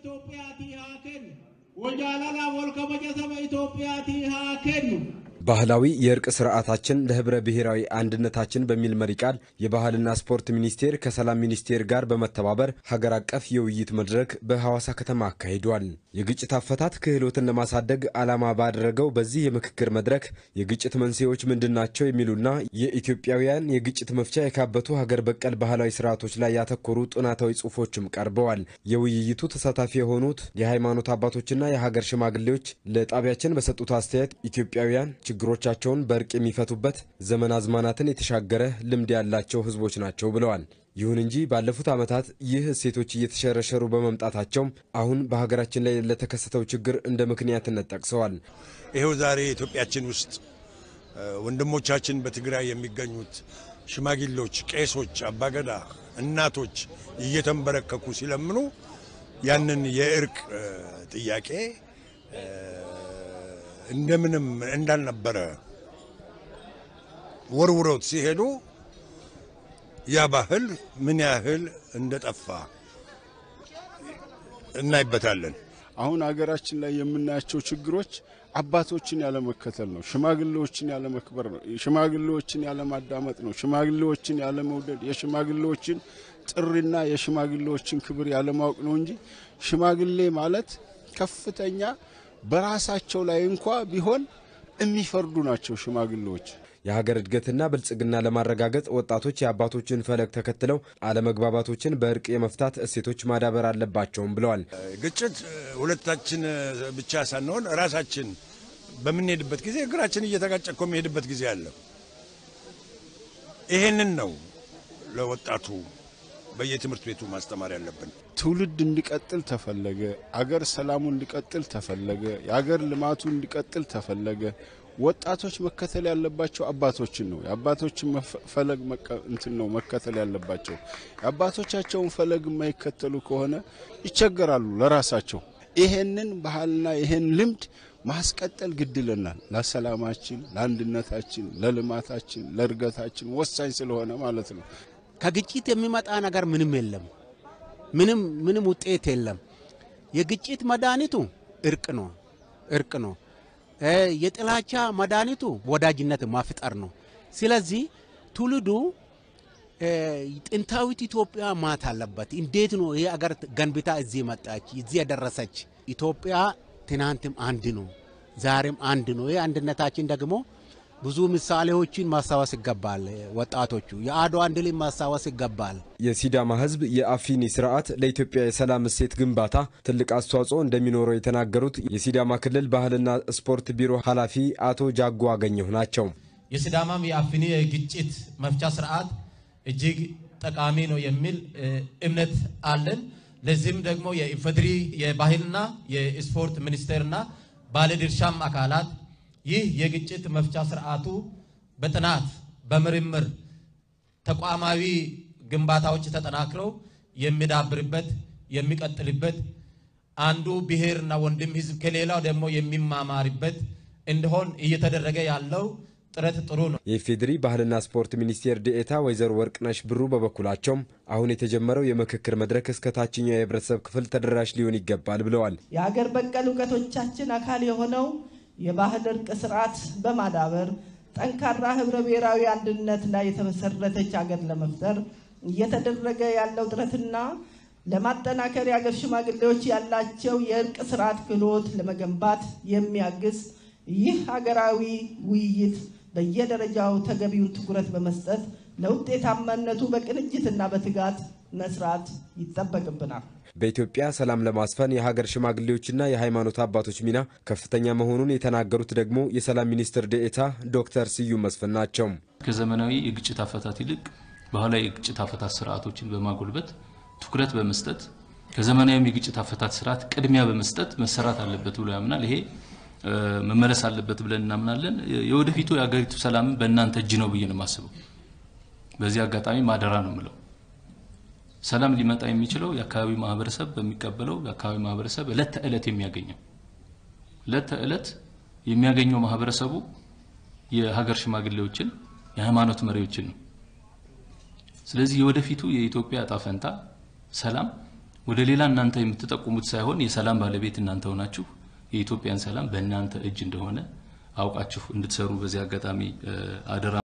Itoophiyaati haa kennu. Wajaalala walkabaja saba Itoophiyaati haa kennu. ባህላዊ የእርቅ ስርዓታችን ለህብረ ብሔራዊ አንድነታችን በሚል መሪ ቃል የባህልና ስፖርት ሚኒስቴር ከሰላም ሚኒስቴር ጋር በመተባበር ሀገር አቀፍ የውይይት መድረክ በሐዋሳ ከተማ አካሂዷል። የግጭት አፈታት ክህሎትን ለማሳደግ ዓላማ ባደረገው በዚህ የምክክር መድረክ የግጭት መንስኤዎች ምንድናቸው የሚሉና የኢትዮጵያውያን የግጭት መፍቻ የካበቱ ሀገር በቀል ባህላዊ ስርዓቶች ላይ ያተኮሩ ጥናታዊ ጽሑፎችም ቀርበዋል። የውይይቱ ተሳታፊ የሆኑት የሃይማኖት አባቶችና የሀገር ሽማግሌዎች ለጣቢያችን በሰጡት አስተያየት ኢትዮጵያውያን ችግሮቻቸውን በእርቅ የሚፈቱበት ዘመን አዝማናትን የተሻገረ ልምድ ያላቸው ህዝቦች ናቸው ብለዋል። ይሁን እንጂ ባለፉት ዓመታት ይህ እሴቶች እየተሸረሸሩ በመምጣታቸውም አሁን በሀገራችን ላይ ለተከሰተው ችግር እንደ ምክንያትነት ጠቅሰዋል። ይኸው ዛሬ ኢትዮጵያችን ውስጥ ወንድሞቻችን በትግራይ የሚገኙት ሽማግሌዎች፣ ቄሶች፣ አባገዳ እናቶች እየተንበረከኩ ሲለምኑ ያንን የእርቅ ጥያቄ እንደምንም እንዳልነበረ ወርውረውት ሲሄዱ ያ ባህል ምን ያህል እንደጠፋ እናይበታለን። አሁን ሀገራችን ላይ የምናያቸው ችግሮች አባቶችን ያለመከተል ነው። ሽማግሌዎችን ያለመክበር ነው። ሽማግሌዎችን ያለማዳመጥ ነው። ሽማግሌዎችን ያለመውደድ፣ የሽማግሌዎችን ጥሪና የሽማግሌዎችን ክብር ያለማወቅ ነው እንጂ ሽማግሌ ማለት ከፍተኛ በራሳቸው ላይ እንኳ ቢሆን የሚፈርዱ ናቸው ሽማግሌዎች። የሀገር እድገትና ብልጽግና ለማረጋገጥ ወጣቶች የአባቶችን ፈለግ ተከትለው አለመግባባቶችን በእርቅ የመፍታት እሴቶች ማዳበር አለባቸውም ብለዋል። ግጭት ሁለታችን ብቻ ሳንሆን ራሳችን በምንሄድበት ጊዜ እግራችን እየተጋጨ እኮ የሚሄድበት ጊዜ አለ። ይሄንን ነው ለወጣቱ በየትምህርት ቤቱ ማስተማር ያለብን። ትውልድ እንዲቀጥል ተፈለገ፣ አገር ሰላሙ እንዲቀጥል ተፈለገ፣ የአገር ልማቱ እንዲቀጥል ተፈለገ። ወጣቶች መከተል ያለባቸው አባቶችን ነው። የአባቶችን ፈለግ እንትን ነው መከተል ያለባቸው። የአባቶቻቸውን ፈለግ የማይከተሉ ከሆነ ይቸገራሉ ለራሳቸው። ይሄንን ባህልና ይሄን ልምድ ማስቀጠል ግድ ይለናል። ለሰላማችን፣ ለአንድነታችን፣ ለልማታችን፣ ለእድገታችን ወሳኝ ስለሆነ ማለት ነው። ከግጭት የሚመጣ ነገር ምንም የለም። ምንም ምንም ውጤት የለም። የግጭት መድኃኒቱ እርቅ ነው እርቅ ነው። የጥላቻ መድኃኒቱ ወዳጅነት ማፍጠር ነው። ስለዚህ ትውልዱ ጥንታዊት ኢትዮጵያ ማት አለበት። እንዴት ነው ይህ አገር ገንብታ እዚህ መጣች እዚህ የደረሰች? ኢትዮጵያ ትናንትም አንድ ነው፣ ዛሬም አንድ ነው። ይህ አንድነታችን ደግሞ ብዙ ምሳሌዎችን ማስታወስ ይገባል። ወጣቶቹ የአድዋን ድል ማስታወስ ይገባል። የሲዳማ ሕዝብ የአፊኒ ስርዓት ለኢትዮጵያ የሰላም እሴት ግንባታ ትልቅ አስተዋጽኦ እንደሚኖረው የተናገሩት የሲዳማ ክልል ባህልና ስፖርት ቢሮ ኃላፊ አቶ ጃጎ አገኘሁ ናቸው። የሲዳማም የአፊኒ የግጭት መፍቻ ስርዓት እጅግ ጠቃሚ ነው የሚል እምነት አለን። ለዚህም ደግሞ የኢፌዴሪ የባህልና የስፖርት ሚኒስቴርና ባለድርሻም አካላት ይህ የግጭት መፍቻ ስርዓቱ በጥናት በምርምር ተቋማዊ ግንባታዎች ተጠናክረው የሚዳብርበት የሚቀጥልበት አንዱ ብሔርና ወንድም ህዝብ ከሌላው ደግሞ የሚማማርበት እንዲሆን እየተደረገ ያለው ጥረት ጥሩ ነው። የኢፌዴሪ ባህልና ስፖርት ሚኒስቴር ዴኤታ ወይዘሮ ወርቅነሽ ብሩ በበኩላቸውም አሁን የተጀመረው የምክክር መድረክ እስከ ታችኛው የህብረተሰብ ክፍል ተደራሽ ሊሆን ይገባል ብለዋል። የሀገር በቀል እውቀቶቻችን አካል የሆነው የባህል እርቅ ስርዓት በማዳበር ጠንካራ ህብረ ብሔራዊ አንድነት ላይ የተመሰረተች ሀገር ለመፍጠር እየተደረገ ያለው ጥረትና ለማጠናከር የሀገር ሽማግሌዎች ያላቸው የእርቅ ስርዓት ክህሎት ለመገንባት የሚያግዝ ይህ ሀገራዊ ውይይት በየደረጃው ተገቢውን ትኩረት በመስጠት ለውጤታማነቱ በቅንጅትና በትጋት መስራት ይጠበቅብናል። በኢትዮጵያ ሰላም ለማስፈን የሀገር ሽማግሌዎችና የሃይማኖት አባቶች ሚና ከፍተኛ መሆኑን የተናገሩት ደግሞ የሰላም ሚኒስትር ዴኤታ ዶክተር ስዩም መስፍን ናቸው። ከዘመናዊ የግጭት አፈታት ይልቅ ባህላዊ የግጭት አፈታት ስርዓቶችን በማጎልበት ትኩረት በመስጠት ከዘመናዊም የግጭት አፈታት ስርዓት ቅድሚያ በመስጠት መሰራት አለበት ብሎ ያምናል። ይሄ መመለስ አለበት ብለን እናምናለን። የወደፊቱ የሀገሪቱ ሰላም በእናንተ እጅ ነው ብዬ ነው የማስበው። በዚህ አጋጣሚ ማደራ ነው የምለው ሰላም ሊመጣ የሚችለው የአካባቢው ማህበረሰብ በሚቀበለው የአካባቢ ማህበረሰብ እለት ተዕለት የሚያገኘው እለት ተዕለት የሚያገኘው ማህበረሰቡ የሀገር ሽማግሌዎችን የሃይማኖት መሪዎችን ነው። ስለዚህ የወደፊቱ የኢትዮጵያ እጣ ፈንታ ሰላም ወደ ሌላ እናንተ የምትጠቁሙት ሳይሆን የሰላም ባለቤት እናንተ ሆናችሁ የኢትዮጵያን ሰላም በእናንተ እጅ እንደሆነ አውቃችሁ እንድትሰሩ በዚህ አጋጣሚ አደራ